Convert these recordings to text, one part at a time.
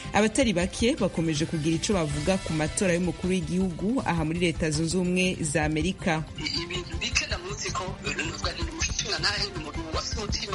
abatari bake bakomeje kugira ico bavuga ku matora y'umukuru w'igihugu aha muri leta zunze ubumwe za amerika ibintu bike namuzi ko nuvuga ni umushinga ntahe ni umuntu wafite umutima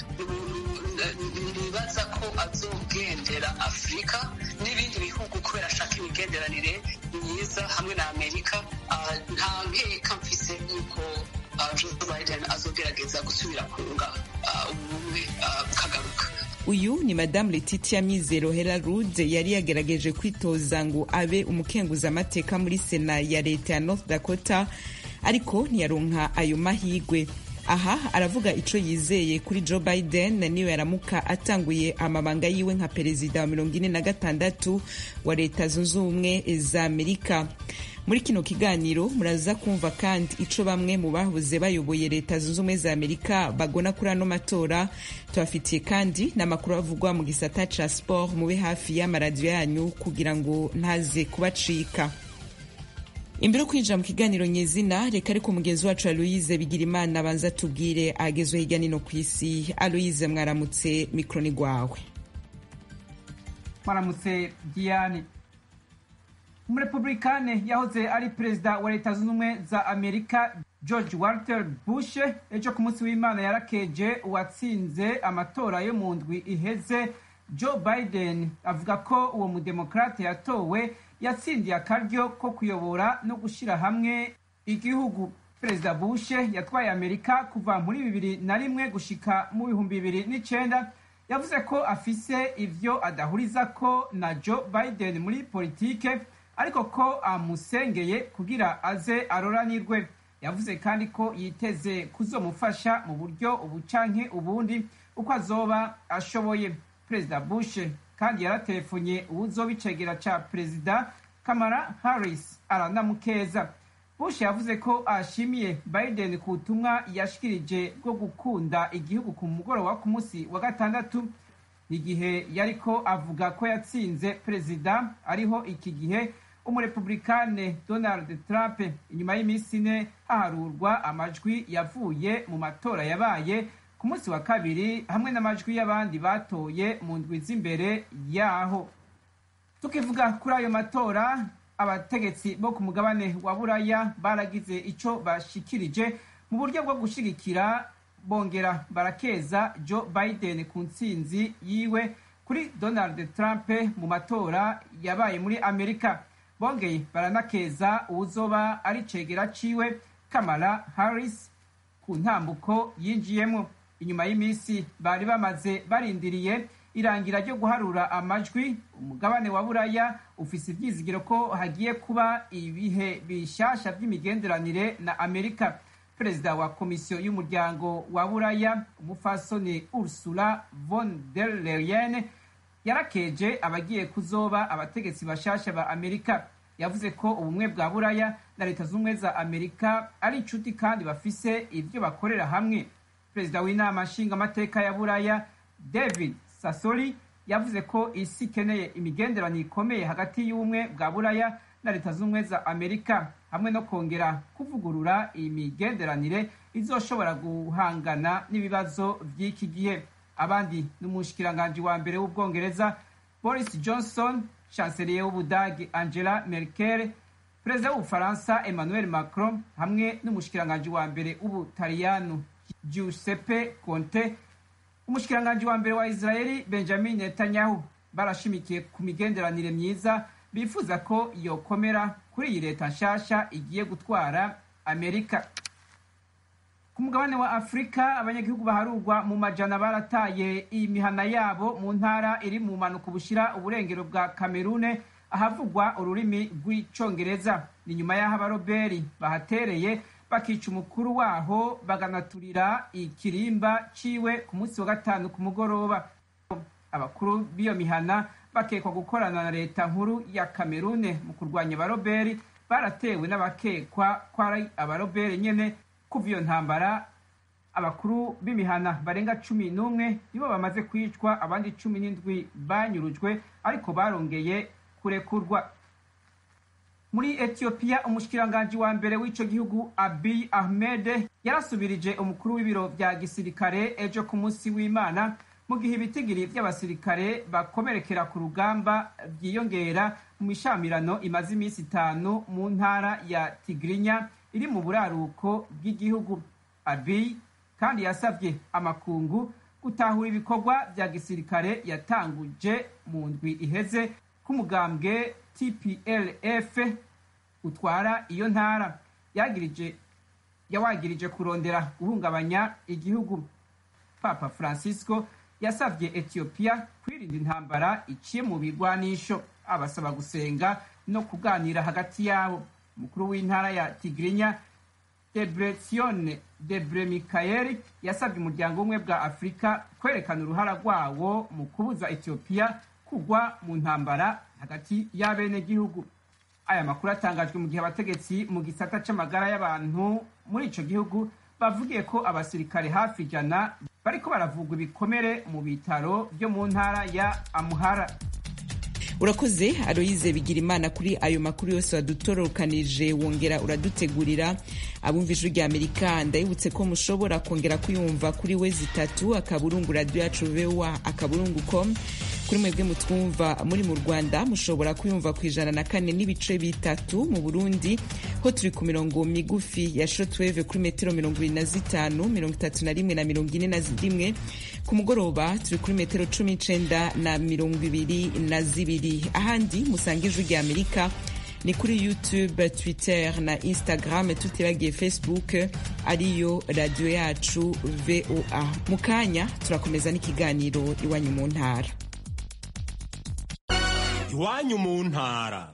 nibaza ko azogendera afurika n'ibindi bihugu kubera ashaka imigenderanire myiza hamwe na amerika nta nkeka mfise yuko joe biden azogerageza gusubira kunga ubumwe bukagaruka uyu ni madamu letitia mizero hera rude yari yagerageje kwitoza ngo abe umukenguzamateka muri sena ya leta ya north dakota ariko ntiyaronka ayo mahigwe aha aravuga ico yizeye kuri joe biden niyo yaramuka atanguye amabanga yiwe nka perezida wa mirongo ine na gatandatu wa leta zunze ubumwe za amerika muri kino kiganiro muraza kumva kandi ico bamwe mu bahoze bayoboye leta zunze ubumwe za amerika bagona kuri ano matora tubafitiye kandi n'amakuru avugwa mu gisata ca sport mube hafi y'amaradiyo yanyu kugira ngo ntaze kubacika imbere yo kwinjira mu kiganiro nyezina reka ariko mugenzi wacu aloyize bigira imana abanza tubwire agezwe hirya nino ku isi aloyize mwaramutse mikroni gwawe mwaramutse diane umurepublikane yahoze ari perezida wa leta zunze ubumwe za amerika george walter bush ejo ku munsi w'imana yarakeje uwatsinze amatora yo mu ndwi iheze joe biden avuga ko uwo mudemokrate yatowe yatsindiye akaryo ko kuyobora no gushyira hamwe igihugu perezida bush yatwaye amerika kuva muri bibiri na rimwe gushika mu bihumbi bibiri n'icenda yavuze ko afise ivyo adahuriza ko na joe biden muri politike ariko ko amusengeye kugira aze aroranirwe yavuze kandi ko yiteze kuzomufasha mu buryo ubu canke ubundi uko azoba ashoboye perezida bush kandi yaratelefonnye uwuzoba icegera ca perezida kamara harris aranamukeza bush yavuze ko ashimiye biden ku butumwa yashikirije bwo gukunda igihugu ku mugoroba wo ku munsi wa gatandatu igihe yariko avuga ko yatsinze perezida ariho iki gihe umurepublikane donald trump inyuma y'iminsi ine haharurwa amajwi yavuye mu matora yabaye ku munsi wa kabiri hamwe n'amajwi y'abandi batoye mu ndwi z'imbere yaho tukivuga kuri ayo matora abategetsi bo ku mugabane wa buraya baragize ico bashikirije mu buryo bwo gushigikira bongera barakeza joe biden ku ntsinzi yiwe kuri donald trump mu matora yabaye muri amerika bongeye baranakeza uwuzoba ari cegera ciwe kamala harris ku ntambuko yinjiyemo inyuma y'iminsi bari bamaze barindiriye irangira ryo guharura amajwi umugabane wa buraya ufise ivyizigiro ko hagiye kuba ibihe bishasha vy'imigenderanire na amerika perezida wa komisiyo y'umuryango wa buraya umufasoni ursula von der leyen yarakeje abagiye kuzoba abategetsi bashasha ba amerika yavuze ko ubumwe bwa buraya na leta z'ubumwe za amerika ari inshuti kandi bafise ivyo bakorera hamwe perezida w'inama nshingamateka ya buraya david sasoli yavuze ko isi ikeneye imigenderanire ikomeye hagati y'ubumwe bwa buraya na leta z'ubumwe za amerika hamwe no kongera kuvugurura iyi migenderanire izoshobora guhangana n'ibibazo by'iki gihe abandi n'umushikiranganji wa mbere w'ubwongereza boris johnson chancelier w'ubudagi angela merkel perezida w'ubufaransa emmanuel macron hamwe n'umushikiranganji wa mbere w'ubutaliyano giuseppe conte umushikiranganji wa mbere wa israeli benjamin netanyahu barashimikiye ku migenderanire myiza bifuza ko yokomera kuri iyi leta nshasha igiye gutwara amerika ku mugabane wa afurika abanyagihugu baharurwa mu majana barataye imihana yabo mu ntara iri mu mpanuka bushira uburengero bwa kamerune ahavugwa ururimi rw'icongereza ni nyuma y'aho abaroberi bahatereye bakica umukuru waho baganaturira ikirimba ciwe ku munsi wa gatanu ku mugoroba abakuru b'iyo mihana bakekwa gukorana na leta nkuru ya kamerune mu kurwanya abaroberi baratewe n'abakekwa ko ari abaroberi nyene kuva iyo ntambara abakuru b'imihana barenga cumi n'umwe nibo bamaze kwicwa abandi cumi n'indwi banyurujwe ariko barongeye kurekurwa muri etiyopiya umushikiranganji wa mbere w'ico gihugu abiy ahmed yarasubirije umukuru w'ibiro vya gisirikare ejo ku munsi w'imana mu gihe ibitigiri by'abasirikare bakomerekera ku rugamba byiyongera mu mishamirano imaze iminsi itanu mu ntara ya tigirinya iri mu buraruko bw'igihugu abiy kandi yasabye amakungu gutahura ibikorwa bya gisirikare yatanguje mu ndwi iheze k'umugambwe tplf utwara iyo ntara yagirije yawagirije kurondera guhungabanya igihugu papa francisco yasabye etiyopiya kwirinda intambara iciye mu bigwanisho abasaba gusenga no kuganira hagati yabo umukuru w'intara ya tigirinya debretsione debre mikayeli yasabye umuryango umwe bwa afurika kwerekana uruhara rwawo mu kubuza etiyopiya kugwa mu ntambara hagati y'abenegihugu aya makuru atangajwe mu gihe abategetsi mu gisata c'amagara y'abantu muri ico gihugu bavugiye ko abasirikare hafi ijana bariko baravugwa ibikomere mu bitaro vyo mu ntara ya amuhara urakoze aroyize bigira imana kuri ayo makuru yose wadutorokanije wongera uradutegurira abumva ijwi rya amerika ndabibutse ko mushobora kongera kuyumva kuri we zitatu akaburungu radiyo yacu voa akaburungu com kuri mwebwe mutwumva muri mu rwanda mushobora kuyumva ku ijana na kane n'ibice bitatu mu burundi ho turi ku mirongo migufi ya shotweve kuri metero mirongo ibiri na zitanu mirongo itatu na rimwe na mirongo ine na rimwe ku mugoroba turi kuri metero cumi n'icenda na mirongo ibiri na zibiri ahandi musanga ijwi rya amerika ni kuri youtube twitter na instagram tutibagiye facebook ariyo radiyo yacu voa mu kanya turakomeza n'ikiganiro iwanyu mu ntara iwanyu mu ntara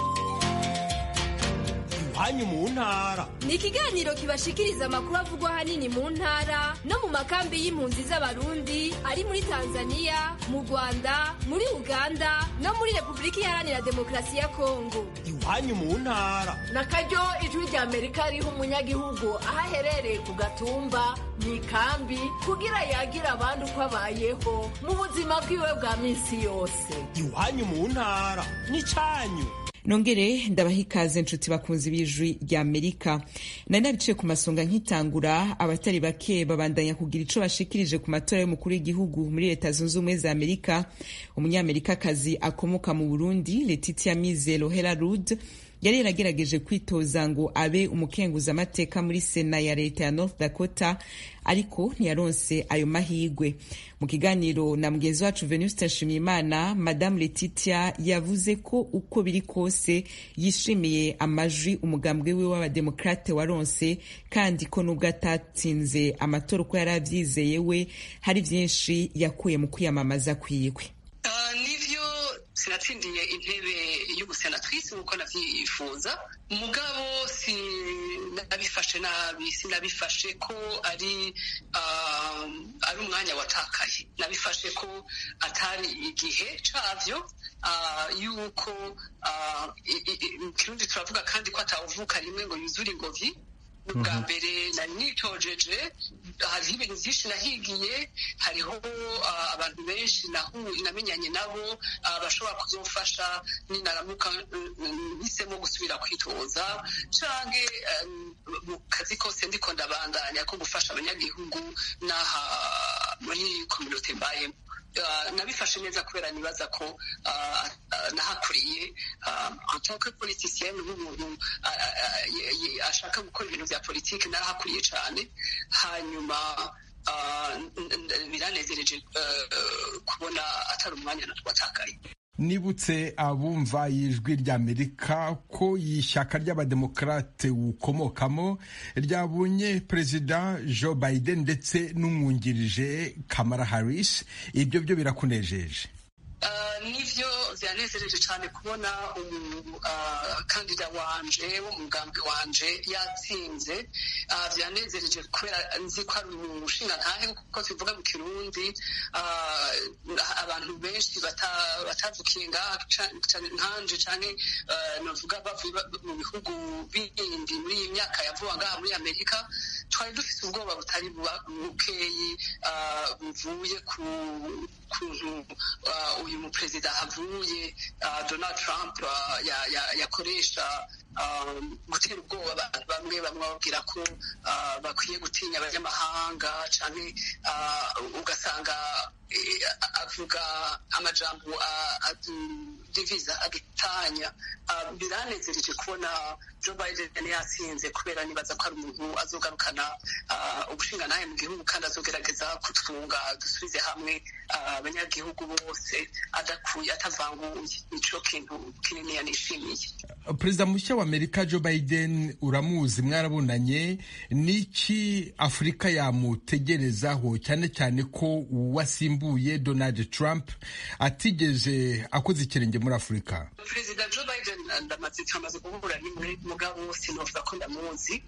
iwanyu mu ntara ni ikiganiro kibashikiriza amakuru avugwa ahanini mu ntara no mu makambi y'impunzi z'abarundi ari muri tanzania mu rwanda muri uganda no muri repubulika iharanira demokarasi ya kongo iwanyu mu ntara na karyo ijwi rya amerika riha umunyagihugu aho aherereye ku gatumba mu ikambi kugira yagira abandi uko abayeho mu buzima bwiwe bwa minsi yose iwanyu mu ntara n'icyanyu nongere ndabaha ikaze nshuti bakunzi b'ijwi rya amerika nari nabiciye ku masonga nkitangura abatari bake babandanya kugira ico bashikirije ku matora y'umukuru w'igihugu muri leta zunze ubumwe za amerika umunyamerikakazi akomoka mu burundi letitia mizero hera rud yari yaragerageje kwitoza ngo abe umukenguzamateka muri sena ya leta ya north dakota ariko ntiyaronse ayo mahigwe mu kiganiro na mugenzi wacu venuste nshimiyimana madamu letitia yavuze ko uko biri kose yishimiye amajwi umugambwe we w'abademokrate waronse kandi ko nubwo atatsinze amatora uko yari avyizeye we hari vyinshi yakuye mu kwiyamamaza kwiwe nivyo sinatsindiye intebe y'ubusenatwisi nk'uko navyifuza mugabo sinabifashe nabi sinabifashe ko ari ari umwanya watakaye nabifashe ko atari igihe cavyo yuko mu kirundi turavuga kandi ko atawuvuka rimwe ngo yuzure ingobyi ubwa mbere nari nitojeje hariho ibintu byinshi nahigiye hariho abantu benshi namenyanye nabo bashobora kuzofasha ninaramuka mpisemo gusubira kwitoza canke mu kazi kose ndiko ndabandanya ko gufasha abanyagihugu n'aha muri kominote mbayemo nabifashe neza kubera nibaza ko nahakuriye antoke politisiyeni nk'umuntu ashaka gukora ibintu bya politiki narahakuriye cyane hanyuma biranezereje kubona atari umwanya watakaye nibutse abumva ijwi ry'amerika ko ishyaka ry'abademokarate ukomokamo ryabonye perezida joe biden ndetse n'umwungirije kamara harris ibyo byo birakunejeje nivyo vyanezereje cyane kubona umukandida wanje w'umugambi wanje yatsinze vyanezereje kubera nzi ko ari umushinga ntahe kuko tuvuga mu kirundi abantu benshi batavukiye ngaha nkanje canke novuga bavuye mu bihugu bindi muri iyi myaka ya vuba ngaha muri amerika twari dufite ubwoba butari bukeyi buvuye ku kuntu uyu muperezida avuye donald trump yakoresha gutera ubwoba abantu bamwe bamwe babwira ko bakwiye gutinya abanyamahanga cyane ugasanga avuga amajambo diviza adutanya biranezereje kubona joe biden yatsinze kubera nibaza ko ari umuntu azogarukana ubushingantahe mu gihugu kandi azogerageza kutwunga dusubize hamwe abanyagihugu bose adakuye atavanguye nico kintu kinini nishimiye perezida mushya wa amerika joe biden uramuzi mwarabonanye niki afurika yamutegerezaho cyane cyane ko uwasimbuye donald trump atigeze akoze ikirenge muri afurika perezida joe biden ndamaze twamaze guhura rimwe mugabo sinovuga ko ndamuzi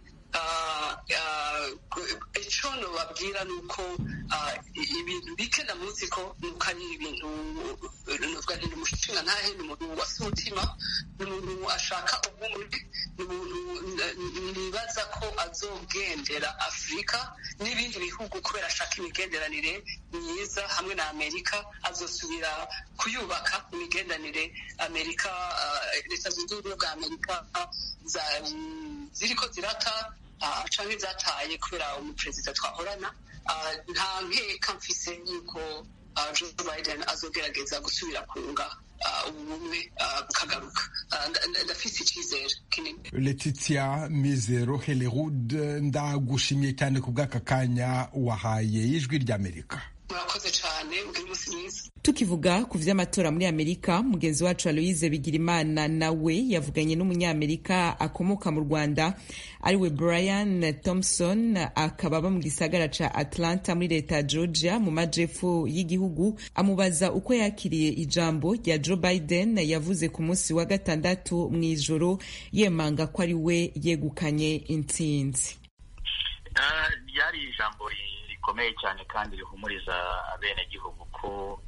icyo nubabwira ni uko ibintu bike ndamuzi ko nuko ari ibintu nuvuga ni umushinga ntahe ni umuntu wasa umutima ni umuntu ashaka ubumwe ni umuntu nibaza ko azogendera afurika n'ibindi bihugu kubera ashaka imigenderanire myiza hamwe na amerika azosubira kuyubaka imigenderanire amerika leta zunze ubumwe bwa amerika ziriko zirata canke zataye kubera umuperezida twahorana nta nkeka mfise yuko joe biden azogerageza gusubira kunga ubumwe bukagaruka ndafise icyizere kinini letitia mizero helerud ndagushimiye cyane ku bw'aka kanya wahaye ijwi ry'amerika murakoze cyane ubwo umunsi mwiza tukivuga ku vy'amatora muri amerika mugenzi wacu aloise bigirimana nawe yavuganye n'umunyamerika akomoka mu rwanda ariwe brian thompson akaba aba mu gisagara ca atlanta muri leta ya georgia mu majepfo y'igihugu amubaza uko yakiriye ijambo rya joe biden yavuze ku munsi wa gatandatu mu ijoro yemanga ko ari we yegukanye intsinzi ryari ijambo rikomeye cyane kandi rihumuriza abenegihugu ko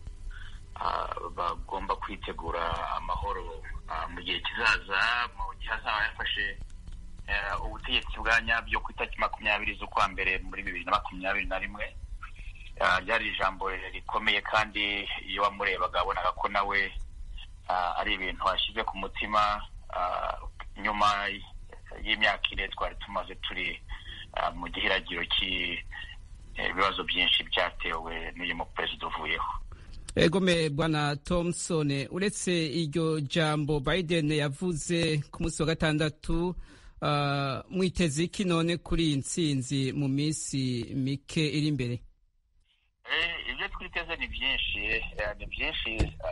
bagomba kwitegura amahoro mu gihe kizaza mu gihe azaba yafashe ubutegetsi bwa nyabyo ku itariki makumyabiri z'ukwa mbere muri bibiri na makumyabiri na rimwe ryari ijambo rikomeye kandi iyo wamurebaga wabonaga ko nawe ari ibintu ashyize ku mutima nyuma y'imyaka ine twari tumaze turi mu gihiragiro cy'ibibazo byinshi byatewe n'uyu muperezida uvuyeho egome bwana thompson uretse iryo jambo biden yavuze ku munsi wa gatandatu mwiteze iki none kuri iyi ntsinzi mu minsi mike iri imbere ibyo twiteze ni byinshi ni byinshi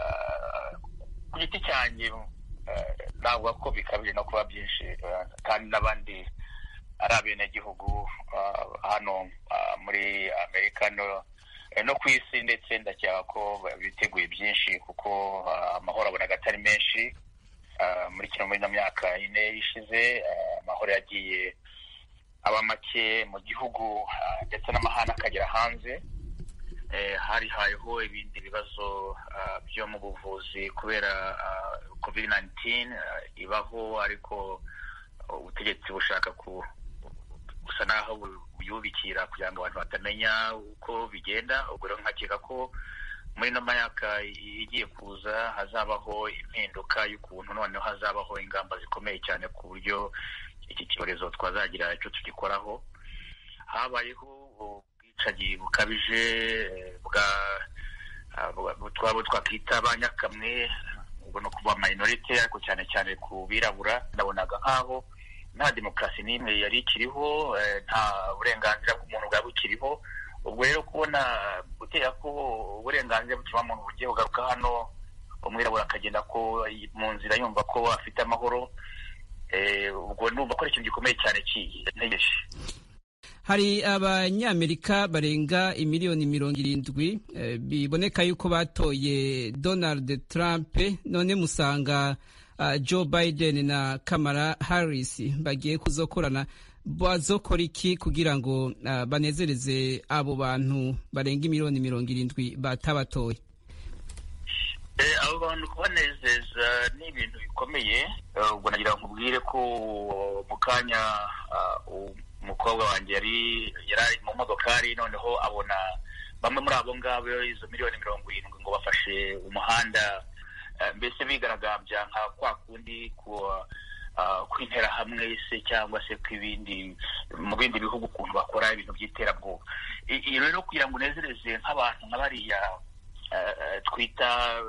ku giti cyanjye navuga ko bikabije no kuba byinshi kandi n'abandi ari abenegihugu hano muri amerika no ku isi ndetse ndakeka ko biteguye byinshi kuko amahoro abonaga atari menshi muri kino muri ino myaka ine ishize amahoro yagiye aba make mu gihugu ndetse n'amahane akagera hanze hari hayeho ibindi bibazo byo mu buvuzi kubera covid 19 ibaho ariko ubutegetsi bushaka gusa naho buyubikira kugira ngo abantu batamenya uko bigenda ubwo rero nkakeka ko muri ino myaka igiye kuza hazabaho impinduka y'ukuntu noneho hazabaho ingamba zikomeye cyane ku buryo iki cyorezo twazagira icyo tugikoraho habayeho ubwicanyi bukabije bwa twaba twakwita ba nyakamwe ubwo ni ukuva minorite ariko cyane cyane ku birabura ndabonaga nk'aho nta demokarasi n'imwe yari ikiriho nta burenganzira bw'umuntu bwaba bukiriho ubwo rero kubona gutera ko uburenganzira bw'ikiremwamuntu bugiye bugaruka hano umwirabura akagenda ko mu nzira yumva ko afite amahoro ubwo numva ko ari ikintu gikomeye cyane ntegereje hari abanyamerika barenga imiliyoni mirongo irindwi biboneka yuko batoye donald trump none musanga joe biden na kamara harris bagiye kuzokorana bazokora iki kugira ngo banezereze abo bantu barenga imiliyoni mirongo irindwi batabatoye abo bantu kubanezeza ni ibintu bikomeye ubwo nagira ngo nkubwire ko mu kanya umukobwa wanjye yari yari ari mu modokari noneho abona bamwe muri abo ngabo izo miliyoni mirongo irindwi ngo bafashe umuhanda mbese bigaragambya nka kwa kundi kw'interahamwe se cyangwa se kw'ibindi mu bindi bihugu ukuntu bakora ibintu by'iterabwoba iyo rero kugira ngo unezereze nk'abantu nka bariya twita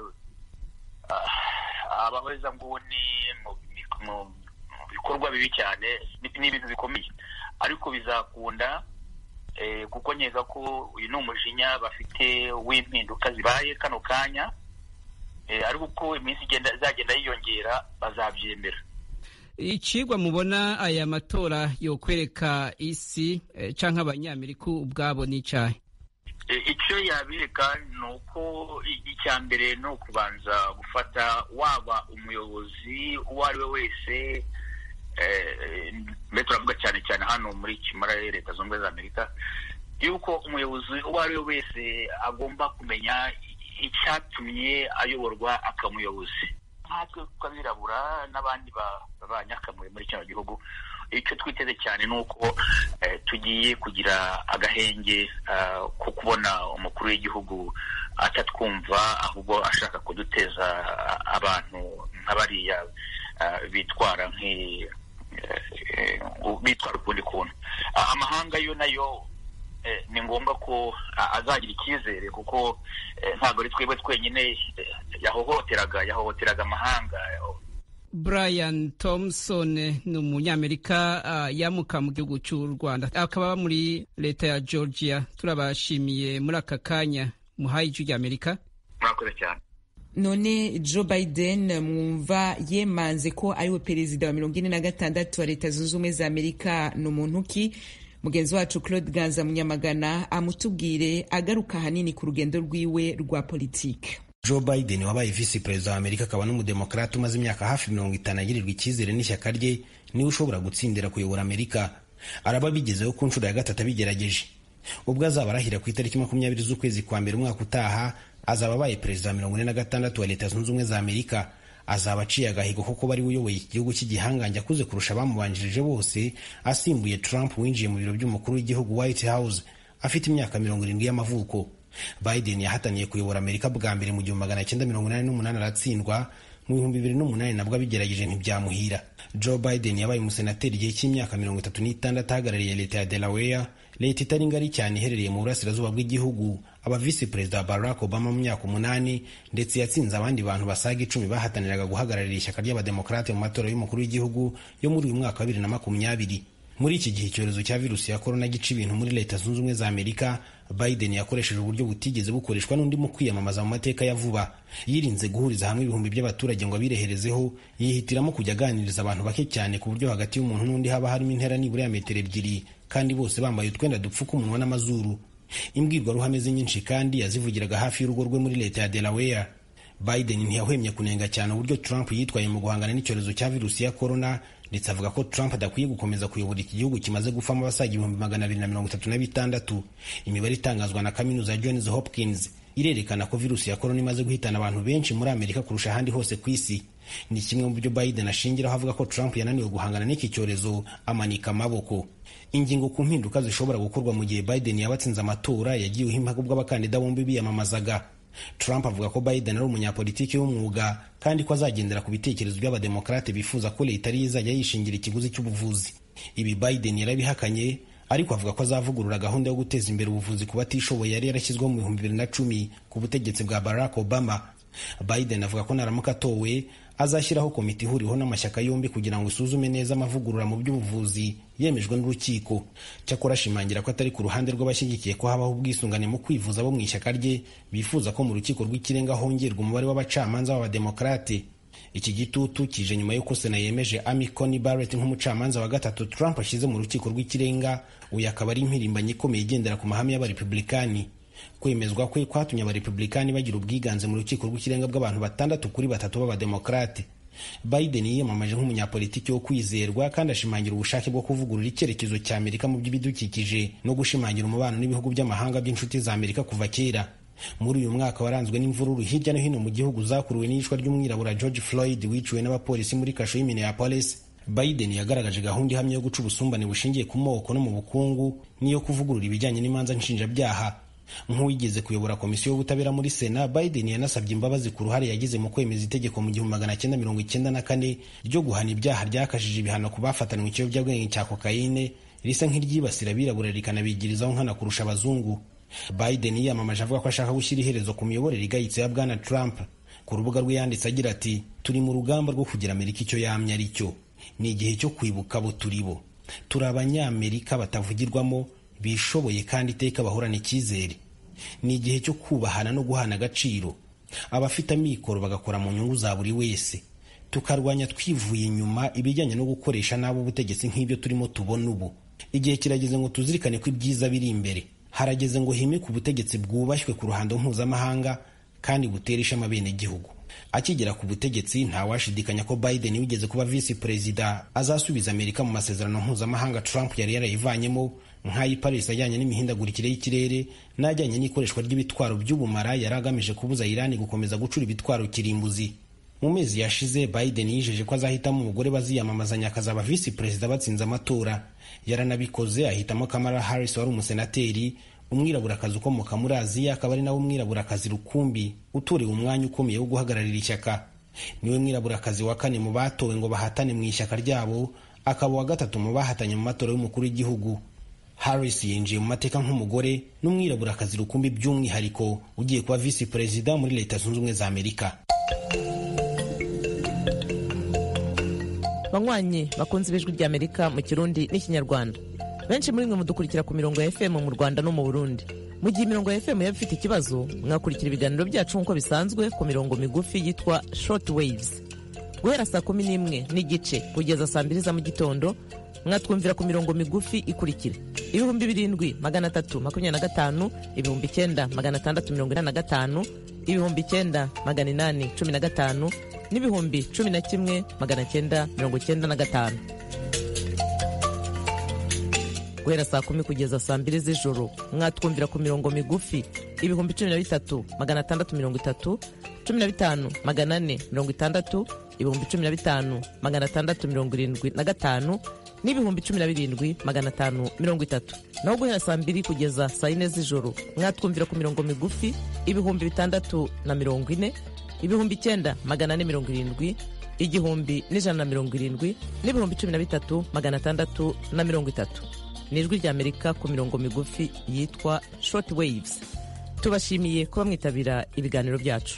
abahezanguni mu bikorwa bibi cyane ni ibintu bikomeye ariko bizakunda kuko nkeka ko uyu ni umujinya bafite w'impinduka zibaye kano kanya ariko uko iminsi izagenda yiyongera bazabyemera icigwa mubona aya matora yokwereka isi cyangwa abanyamerika ubwabo n'icyayi icyo yabireka ni uko icya mbere ni ukubanza gufata waba umuyobozi uwo ari we wese mbese turavuga cyane cyane hano muri kimara leta zunze ubumwe za amerika yuko umuyobozi uwo ari we wese agomba kumenya icyatumye ayoborwa akamuyobozi nkatwe tw'abirabura n'abandi banyakamure muri kino gihugu icyo twiteze cyane ni uko tugiye kugira agahenge ko kubona umukuru w'igihugu atatwumva ahubwo ashaka kuduteza abantu nka bariya bitwara bitwara ukundi kuntu amahanga yo nayo ni ngombwa ko azagira icyizere kuko ntabwo ari twebwe twenyine yahohoteraga yahohoteraga amahanga brian thompson ni umunyamerika yamuka mu gihugu cy'u rwanda akaba muri leta ya georgia turabashimiye muri aka kanya muhaye ijwi ry'amerika murakoze cyane none joe biden mwumva yemanze ko ariwe perezida wa mirongo ine na gatandatu wa leta zunze ubumwe za amerika ni umuntu ki mugenzi wacu claude ganza munyamagana amutubwire agaruka ahanini ku rugendo rwiwe rwa politiki joe biden wabaye visi perezida wa amerika akaba n'umudemokrati umaze imyaka hafi mirongo itanu agirirwa icyizere n'ishyaka rye niwe ushobora gutsindira kuyobora amerika araba bigezeho ku nshuro ya gatatu abigerageje ubwo azaba arahira ku itariki makumyabiri z'ukwezi kwa mbere umwaka utaha azaba abaye perezida wa mirongo ine na gatandatu wa leta zunze ubumwe za amerika azaba aciye agahigo ko kuba ari we uyoboye iki gihugu cy'igihangange akuze kurusha abamubanjirije bose asimbuye trump winjiye mu biro by'umukuru w'igihugu white house afite imyaka mirongo irindwi y'amavuko biden yahataniye kuyobora amerika bwa mbere mu gihumbi magana cyenda mirongo inani n'umunani aratsindwa mu bihumbi bibiri n'umunani nabwo abigerageje ntibyamuhira joe biden yabaye umusenateri igihe cy'imyaka mirongo itatu n'itandatu ahagarariye leta ya delaware leta itari ngari cyane iherereye mu burasirazuba bw'igihugu aba visi perezida wa barack obama mu myaka umunani ndetse yatsinze abandi bantu basaga icumi bahataniraga guhagararira ishyaka ry'abademokarate mu matora y'umukuru w'igihugu yo muri uyu mwaka wa bibiri na makumyabiri muri iki gihe icyorezo cya virusi ya korona gica ibintu muri leta zunze ubumwe za amerika biden yakoresheje uburyo butigeze bukoreshwa n'undi mu kwiyamamaza mu mateka ya vuba yirinze guhuriza hamwe ibihumbi by'abaturage ngo abireherezeho yihitiramo kujya aganiriza abantu bake cyane ku buryo hagati y'umuntu n'undi haba harimo intera nibura ya metero ebyiri kandi bose bambaye utwenda dupfuka umunwa n'amazuru imbwirwaruhame ze nyinshi kandi yazivugiraga hafi y'urugo rwe muri leta ya delaware biden ntiyahwemye kunenga cyane uburyo trump yitwaye mu guhangana n'icyorezo cya virusi ya korona ndetse avuga ko trump adakwiye gukomeza kuyobora iki gihugu kimaze gufamo abasaga ibihumbi magana abiri na mirongo itatu na bitandatu imibare itangazwa na kaminuza ya johns hopkins irerekana ko virusi ya korona imaze guhitana abantu benshi muri amerika kurusha ahandi hose ku isi ni kimwe mu byo biden ashingiraho avuga ko trump yananiwe guhangana n'iki cyorezo amanika amaboko ingingo ku mpinduka zishobora gukorwa mu gihe biden yaba atsinze amatora yagiweho impaka ubwo abakandida bombi biyamamazaga trump avuga ko biden ari umunyapolitiki w'umwuga kandi ko azagendera ku bitekerezo by'abademokarate bifuza ko leta ariyo izajya yishingira ikiguzi cy'ubuvuzi ibi biden yarabihakanye ariko avuga ko azavugurura gahunda yo guteza imbere ubuvuzi ku batishoboye yari yarashyizweho mu bihumbi bibiri na cumi ku butegetsi bwa barack obama biden avuga ko naramuka atowe azashyiraho komite ihuriweho n'amashyaka yombi kugira ngo isuzume neza amavugurura mu by'ubuvuzi yemejwe n'urukiko cyakora ashimangira ko atari ku ruhande rw'abashyigikiye ko habaho ubwisungane mu kwivuza bo mu ishyaka rye bifuza ko mu rukiko rw'ikirenga hongerwa umubare w'abacamanza b'abademokarate iki gitutu kije nyuma y'uko sena yemeje amy coney barrett nk'umucamanza wa gatatu trump ashyize mu rukiko rw'ikirenga uyu akaba ari impirimbanyi ikomeye igendera ku mahame y'abarepublikani kwemezwa kwe kwatumye abarepublikani bagira ubwiganze mu rukiko rw'ikirenga bw'abantu batandatu kuri batatu b'abademokarate biden yiyamamaje nk'umunyapolitiki wo kwizerwa kandi ashimangira ubushake bwo kuvugurura icyerekezo cya amerika mu by'ibidukikije no gushimangira umubano n'ibihugu by'amahanga by'inshuti za amerika kuva kera muri uyu mwaka waranzwe n'imvururu hirya no hino mu gihugu zakuruwe n'iyicwa ry'umwirabura george floyd wiciwe n'abapolisi muri kasho y'i minneapolis biden yagaragaje gahunda ihamye yo guca ubusumbane bushingiye ku moko no mu bukungu n'iyo kuvugurura ibijyanye n'imanza nshinjabyaha nk'uwigeze kuyobora komisiyo y'ubutabera muri sena biden yanasabye imbabazi ku ruhare yagize mu kwemeza itegeko mu gihumbi magana cyenda mirongo icyenda na kane ryo guhana ibyaha ryakajije ibihano ku bafatanywe ikiyobyabwenge cya kokayine risa nk'iryibasira abirabura rikanabigirizaho nkana kurusha abazungu biden yiyamamaje avuga ko ashaka gushyira iherezo ku miyoborere igayitse ya bwana trump ku rubuga rwe yanditse agira ati turi mu rugamba rwo kugira amerika icyo yamye ari cyo ni igihe cyo kwibuka abo turi bo turi abanyamerika batavugirwamo bishoboye kandi iteka bahorana icyizere ni igihe cyo kubahana no guhana agaciro abafite amikoro bagakora mu nyungu za buri wese tukarwanya twivuye inyuma ibijyanye no gukoresha nabi ubutegetsi nk'ibyo turimo tubona ubu igihe kirageze ngo tuzirikane ko ibyiza biri imbere harageze ngo himike ubutegetsi bwubashywe ku ruhando mpuzamahanga kandi butera ishema abenegihugu akigera ku butegetsi ntawashidikanya ko biden wigeze kuba visi perezida azasubiza amerika mu masezerano mpuzamahanga trump yari yarayivanyemo nk'ay'i paris ajyanye n'imihindagurikire y'ikirere n'ajyanye n'ikoreshwa ry'ibitwaro by'ubumara yari agamije kubuza irani gukomeza gucura ibitwaro kirimbuzi mu mezi yashize biden yijeje ko azahitamo umugore baziyamamazanya akazaba visi perezida batsinze amatora yaranabikoze ahitamo kamara harris wari umusenateri umwiraburakazi ukomoka muri aziya akaba ari nawe umwiraburakazi rukumbi utorewe umwanya ukomeye wo guhagararira ishyaka niwe mwiraburakazi wa kane mu batowe ngo bahatane mu ishyaka ryabo akaba uwa gatatu mu bahatanye mu matora y'umukuru w'igihugu harris yinjiye mu mateka nk'umugore n'umwiraburakazi rukumbi by'umwihariko ugiye kuba visi perezida muri leta zunze ubumwe za amerika banywanyi bakunze ibijwi ry'amerika mu kirundi n'ikinyarwanda benshi muri mwe mudukurikira ku mirongo ya fm mu rwanda no mu burundi mu gihe imirongo ya fm yaba ifite ikibazo mwakurikira ibiganiro byacu nk'uko bisanzwe ku mirongo migufi yitwa short waves guhera saa kumi n'imwe n'igice kugeza saa mbiri za mu gitondo mwatwumvira ku mirongo migufi ikurikira ibihumbi birindwi magana atatu makumyabiri na gatanu ibihumbi icyenda magana atandatu mirongo inani na gatanu ibihumbi icyenda magana inani cumi na gatanu n'ibihumbi cumi na kimwe magana cyenda mirongo cyenda na gatanu guhera saa kumi kugeza saa mbiri z'ijoro mwatwumvira ku mirongo migufi ibihumbi cumi na bitatu magana atandatu mirongo itatu cumi na bitanu magana ane mirongo itandatu ibihumbi cumi na bitanu magana atandatu mirongo irindwi na gatanu n'ibihumbi cumi na birindwi magana atanu mirongo itatu naho guhera saa mbiri kugeza saa yine z'ijoro mwatwumvira ku mirongo migufi ibihumbi bitandatu na mirongo ine ibihumbi icyenda magana ane mirongo irindwi igihumbi n'ijana na mirongo irindwi n'ibihumbi cumi na bitatu magana atandatu na mirongo itatu ni ijwi ry'amerika ku mirongo migufi yitwa short waves tubashimiye kuba mwitabira ibiganiro byacu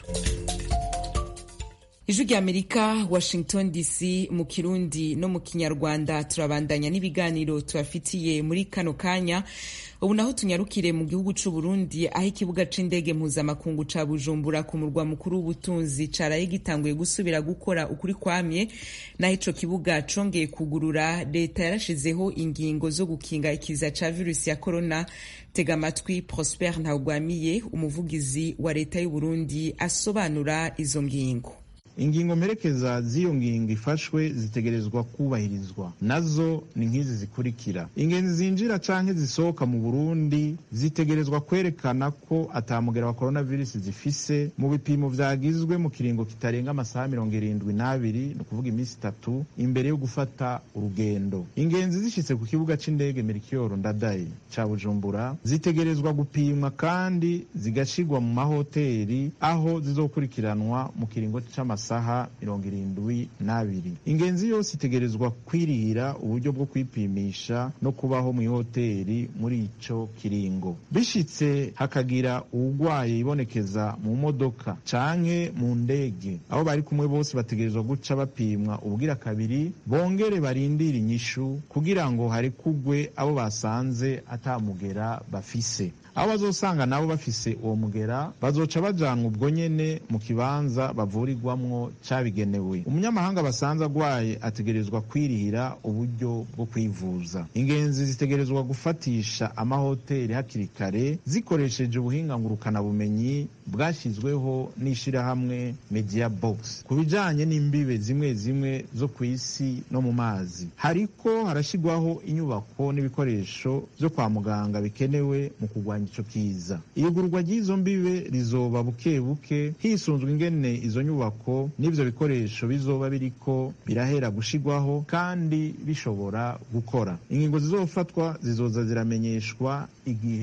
ijwi ry'amerika washington dc mu kirundi no mu kinyarwanda turabandanya n'ibiganiro tubafitiye muri kano kanya ubu naho tunyarukire mu gihugu c'u Burundi aho ikibuga c'indege mpuzamakungu ca Bujumbura ku murwa mukuru w'ubutunzi caraye gitanguye gusubira gukora ukuri kwamye naho ico kibuga congeye kugurura leta yarashizeho ingingo zo gukinga ikiza ca virusi ya corona tega amatwi Prosper Ntagwamiye umuvugizi wa leta y'u Burundi asobanura izo ngingo ingingo mperekeza z'iyo ngingo ifashwe zitegerezwa kubahirizwa nazo ni nk'izi zikurikira ingenzi zinjira canke zisohoka mu burundi zitegerezwa kwerekana ko atamugera wa coronavirus zifise mu bipimo vyagizwe mu kiringo kitarenga amasaha mirongo irindwi n'abiri ni ukuvuga iminsi itatu imbere yo gufata urugendo ingenzi zishitse ku kibuga c'indege merikiyoro ndadaye ca bujumbura zitegerezwa gupimwa kandi zigashirwa mu mahoteli aho zizokurikiranwa mu kiringo c'amasaha amasaha mirongo irindwi n'abiri ingenzi yose itegerezwa kwirihira uburyo bwo kwipimisha no kubaho mu ihoteli muri ico kiringo bishitse hakagira uwugwaye ibonekeza mu modoka canke mu ndege aho bari kumwe bose bategerezwa guca bapimwa ubugira kabiri bongere barindire inyishu kugira ngo harekugwe abo basanze atamugera bafise aho bazosanga nabo bafise uwo mugera bazoca bajanwa ubwo nyene mu kibanza bavurirwamwo cabigenewe umunyamahanga basanze agwaye ategerezwa kwirihira uburyo bwo kwivuza ingenzi zitegerezwa gufatisha amahoteli hakiri kare zikoresheje ubuhinga ngurukanabumenyi bwashyizweho n'ishirahamwe media box ku bijanye n'imbibe zimwe zimwe zo ku isi no mu mazi hariko harashyirwaho inyubako n'ibikoresho vyo kwa muganga bikenewe mu kurwanya ico kiza iyugurwa ry'izo mbibe rizoba buke buke hisunzwe ingene izo nyubako n'ivyo bikoresho bizoba biriko birahera gushigwaho kandi bishobora gukora ingingo zizofatwa zizoza ziramenyeshwa igihe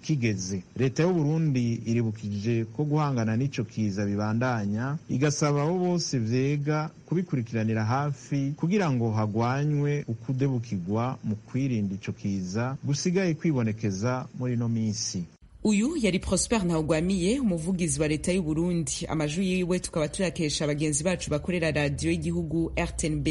kigeze leta y'uburundi iribukije ko guhangana n'ico kiza bibandanya igasaba abo bose vyega kubikurikiranira hafi kugira ngo hagwanywe ukudebukirwa mu kwirinda ico kiza gusigaye kwibonekeza muri ino minsi uyu yari prosper ntawugwamiye umuvugizi wa leta y'u Burundi amajwi yiwe tukaba tuyakesha bagenzi bacu bakorera radiyo y'igihugu rtnb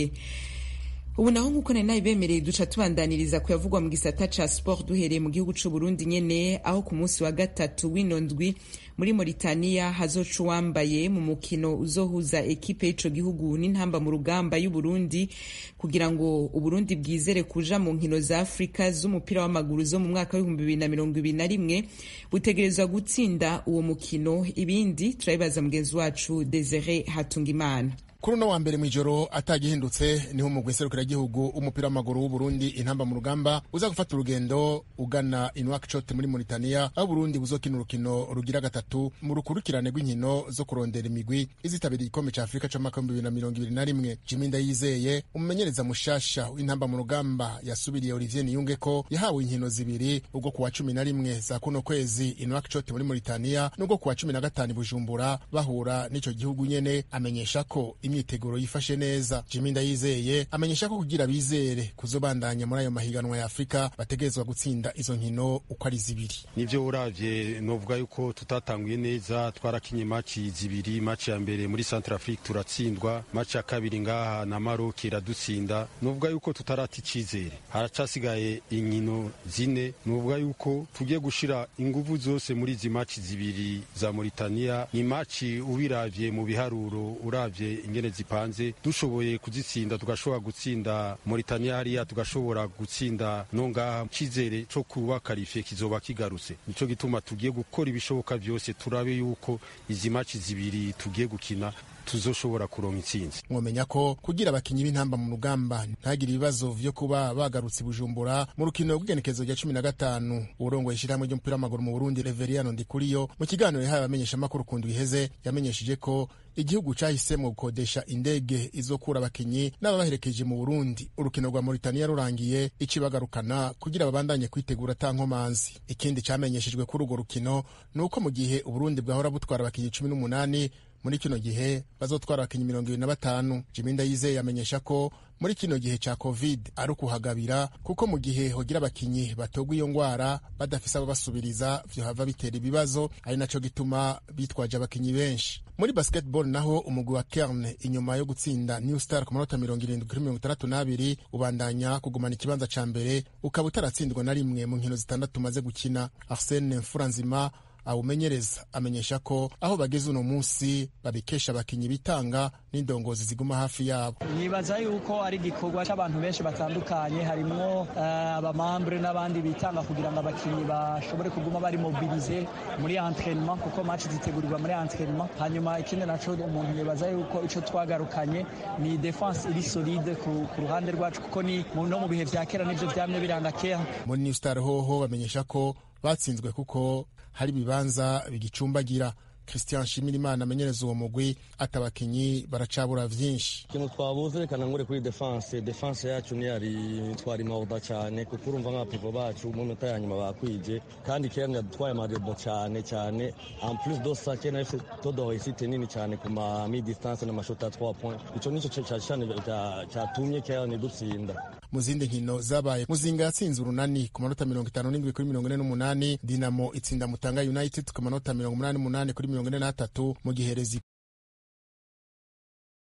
ubu naho nk'uko nari nabibemereye duca tubandaniriza kuyavugwa mu gisata ca sport duhereye mu gihugu c'u Burundi nyene aho ku munsi wa gatatu w'ino ndwi muri Mauritania hazoca uwambaye mu mukino uzohuza ekipe y'ico gihugu n'intamba mu rugamba y'u Burundi kugira ngo Uburundi bwizere kuja mu nkino za Afrika z'umupira w'amaguru zo mu mwaka w'ibihumbi bibiri na mirongo ibiri na rimwe butegerezwa gutsinda uwo mukino ibindi turabibaza mugenzi wacu Desire Hatungimana kuri uno wa mbere mw'ijoro atagihindutse niho umugwi nserukiragihugu w'umupira w'amaguru w'uburundi intamba mu rugamba uza gufata urugendo ugana inwakshot muri mauritania aho uburundi buzokina urukino rugira gatatu mu rukurikirane rw'inkino zo kurondera imigwi izitabiriye igikombe ca afurika c'umwaka w'ibihumbi bibiri na mirongo ibiri na rimwe jimi ndayizeye umumenyereza mushasha w'intamba mu rugamba yasubiriye olivier niyunge ko yahawe inkino zibiri ubwo kuwa cumi na rimwe za kuno kwezi inwakshot muri mauritania n'ubwo kuwa cumi na gatanu i bujumbura bahura n'ico gihugu nyene amenyesha ko imyiteguro yifashe neza jimi ndayizeye amenyesha ko kugira bizere kuzobandanya muri ayo mahiganwa ya afurika bategerezwa gutsinda izo nkino uko ari zibiri nivyo uravye novuga yuko tutatanguye neza twarakinye maci zibiri maci ya mbere muri centre afrique turatsindwa maci ya kabiri ngaha na maroc iradutsinda novuga yuko tutarata icizere haracasigaye inkino zine novuga yuko tugiye gushira inguvu zose muri izi maci zibiri za mauritania ni maci ubiravye mu biharuro uravye ingene zipanze dushoboye kuzitsinda tugashobora gutsinda Mauritania hariya tugashobora gutsinda no ngaha cyizere cyo kuba karifiye kizoba kigarutse nico gituma tugiye gukora ibishoboka byose turabe yuko izi maci zibiri tugiye gukina tuzoshobora kuronka intsinzi mwomenya ko kugira abakinyi b'intamba mu rugamba ntagire ibibazo vyo kuba bagarutse i bujumbura mu rukino rw'igenekezo rya cumi na gatanu urongoye ishirahamwe ry'umupira w'amaguru mu burundi reveriano ndikuriyo mu kiganiro yahaye abamenyeshamakuru ku ndwi iheze yamenyesheje ko igihugu cahisemo gukodesha indege izokura abakinyi n'ababaherekeje mu burundi urukino rwa mauritania rurangiye icibagarukana kugira babandanye kwitegura ata nkomanzi ikindi camenyeshejwe kuri urwo rukino ni uko mu gihe uburundi bwahora butwara abakinyi cumi n'umunani muri kino gihe bazotwara abakinyi mirongo ibiri na batanu jimi ndayizeye amenyesha ko muri kino gihe ca covid ari ukuhagabira kuko mu gihe hogira abakinyi batogwa iyo ngwara badafise abo basubiriza vyohava bitera ibibazo ari naco gituma bitwaje abakinyi benshi muri basketball naho umugwi wa kerne inyuma yo gutsinda new star ku manota mirongo irindwi kuri mirongo itandatu n'abiri ubandanya kugumana ikibanza ca mbere ukaba utaratsindwa na rimwe mu nkino zitandatu umaze gukina arsene mfuranzima awumenyereza amenyesha ko aho bageze uno munsi babikesha abakinyi bitanga n'indongozi ziguma hafi yabo nibaza yuko ari igikorwa cy'abantu benshi batandukanye harimwo uh, abamambure n'abandi bitanga kugira ngo abakinyi bashobore kuguma bari mobilize muri entraînement kuko match zitegurirwa muri entraînement hanyuma ikindi naco umuntu nibaza yuko ico twagarukanye ni defense iri solide ku, ku ruhande rwacu kuko ni no mu bihe vya kera nivyo vyamye biranga kera muri new star hoho bamenyesha ko batsinzwe kuko hari ibibanza bigicumbagira christian shimirimana amenyereza uwo mugwi ati abakinyi baracabura vyinshi ikintu twabuze reka nangure kuri defense defense yacu ntiyari twari mawuda cyane kuko urumva nk'abapivo bacu mu minota ya nyuma bakwije kandi kerne yadutwaye amarebo cyane cyane en plus de ça kerne afite todo réussite nini cyane ku ma mi distance n'amashoti ya 3 points ico nico cyane cyatumye kerne dutsinda mu zindi nkino zabaye muzinga yatsinze urunani ku manota mirongo itanu n'indwi kuri mirongo ine n'umunani dinamo itsinda mutanga united ku manota mirongo umunani n'umunani kuri mirongo ine n'atatu mu gihe